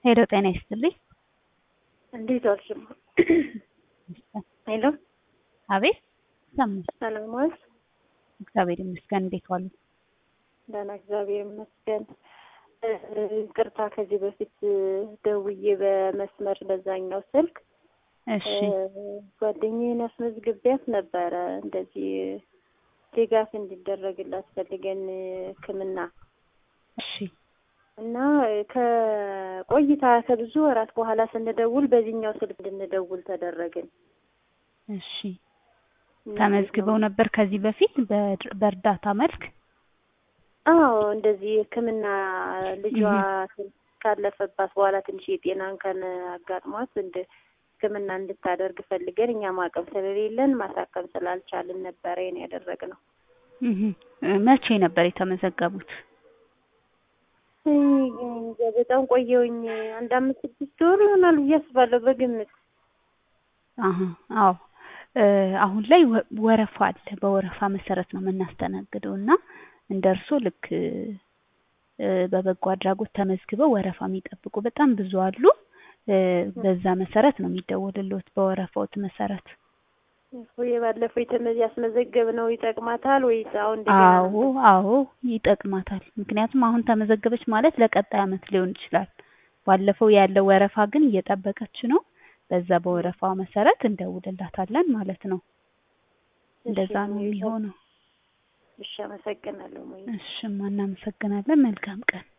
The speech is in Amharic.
ሄሎ ጤና ይስጥልኝ። እንዴት ዋልሽ? ሄሎ አቤት ሰማሽ? ሰላም ዋልሽ? እግዚአብሔር ይመስገን። እንዴት ዋሉ? ደህና እግዚአብሔር ይመስገን። ቅርታ ከዚህ በፊት ደውዬ በመስመር በዛኛው ስልክ እሺ ጓደኛዬን አስመዝግቢያት ነበረ እንደዚህ ድጋፍ እንዲደረግላት ፈልገን ሕክምና እሺ እና ከቆይታ ከብዙ ወራት በኋላ ስንደውል በዚህኛው ስልክ እንድንደውል ተደረግን። እሺ ተመዝግበው ነበር ከዚህ በፊት በእር- በእርዳታ መልክ? አዎ እንደዚህ ሕክምና ልጇ ካለፈባት በኋላ ትንሽ የጤና እንከን አጋጥሟት እንደ ሕክምና እንድታደርግ ፈልገን እኛ ማቀም ስለሌለን ማሳከም ስላልቻልን ነበረ ይሄን ያደረግነው። እህ መቼ ነበር የተመዘገቡት? እንጃ በጣም ቆየውኝ አንድ አምስት ስድስት ወር ይሆናል ብዬ አስባለሁ በግምት። አሀ አዎ እ አሁን ላይ ወ- ወረፋ አለ። በወረፋ መሰረት ነው የምናስተናግደው እና እንደ እርስዎ ልክ እ በበጎ አድራጎት ተመዝግበው ወረፋ የሚጠብቁ በጣም ብዙ አሉ። እ በዛ መሰረት ነው የሚደወልልዎት በወረፋዎት መሰረት። ወይ ባለፈው የተመ- ያስመዘገብነው ይጠቅማታል ወይስ አሁን እንደገና አዎ አዎ ይጠቅማታል። ምክንያቱም አሁን ተመዘገበች ማለት ለቀጣይ አመት ሊሆን ይችላል። ባለፈው ያለው ወረፋ ግን እየጠበቀች ነው። በዛ በወረፋው መሰረት እንደውልላታለን ማለት ነው። እንደዛ ነው የሚሆነው። እሺ አመሰግናለሁ። ሞይ እሺማ እናመሰግናለን። መልካም ቀን